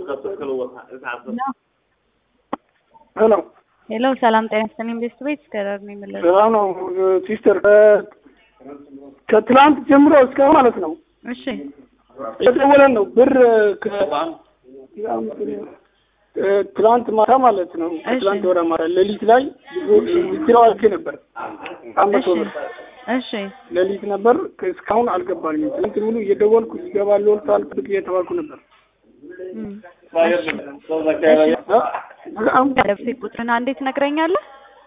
ሄሎ ሄሎ ሰላም ጤና ይስጥልኝ ቤስት ቤት እስከዳር ነው የምለው። ሰላም ነው ሲስተር። ከትላንት ጀምሮ እስካሁን ማለት ነው እሺ የደወለን ነው ብር ትላንት ማታ ማለት ነው ከትላንት ወደ ማታ ሌሊት ላይ ዊዝድራው አድርጌ ነበር አመቶ ብር እሺ ሌሊት ነበር እስካሁን አልገባልኝም። ትናንት ሙሉ እየደወልኩ ይገባል ወልቷል ብቅ እየተባልኩ ነበር። እም፣ በጣም ደብሴ ቁጥርን አንዴ ትነግረኛለህ?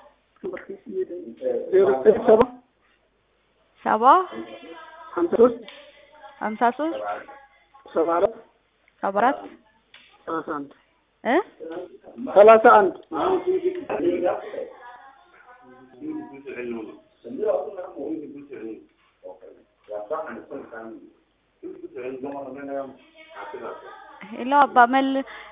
ዜሮ ዘጠኝ ሰባ ሰባ ሀምሳ ሶስት ሀምሳ ሶስት ሰባ አራት ሰባ አራት ሰላሳ አንድ እ ሰላሳ አንድ ሄሎ አባ መል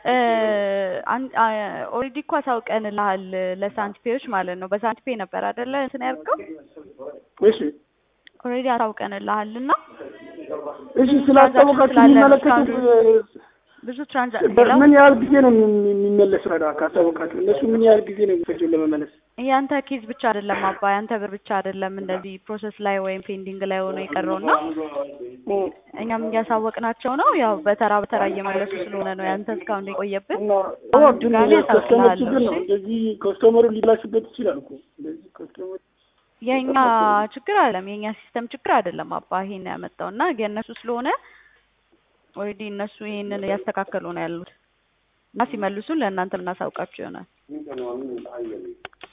ኦልሬዲ እኮ አሳውቀንልሃል ለሳንቲፔዎች ማለት ነው። በሳንቲፔ ነበር አይደለ እንትን ያልከው? እሺ ኦልሬዲ አሳውቀንልሃል እና እሺ ስላስታወቃችሁ የሚመለከቱት ብዙ ትራንዛክሽን ምን ያህል ጊዜ ነው የሚ- የሚመለሰው? ዳ ካስታወቃችሁ እነሱ ምን ያህል ጊዜ ነው የሚፈጀው ለመመለስ? ያንተ ኬዝ ብቻ አይደለም አባ ያንተ ብር ብቻ አይደለም እንደዚህ ፕሮሰስ ላይ ወይም ፔንዲንግ ላይ ሆኖ የቀረውና እኛም እያሳወቅናቸው ነው። ያው በተራ በተራ እየመለሱ ስለሆነ ነው ያንተ እስካሁን የቆየብን። እና አሁን ግን ድጋሜ ከስተመር አሳውቅልሃለሁ። ችግር ነው። እሺ? እንደዚህ ከስተመሩ ሊላሽበት ይችላል እኮ እንደዚህ ከስተመር የኛ ችግር አይደለም፣ የኛ ሲስተም ችግር አይደለም አባ ይሄን ያመጣው እና የእነሱ ስለሆነ ኦልሬዲ እነሱ ይሄንን እያስተካከሉ ነው ያሉት እና ሲመልሱን ለእናንተ የምናሳውቃችሁ ይሆናል።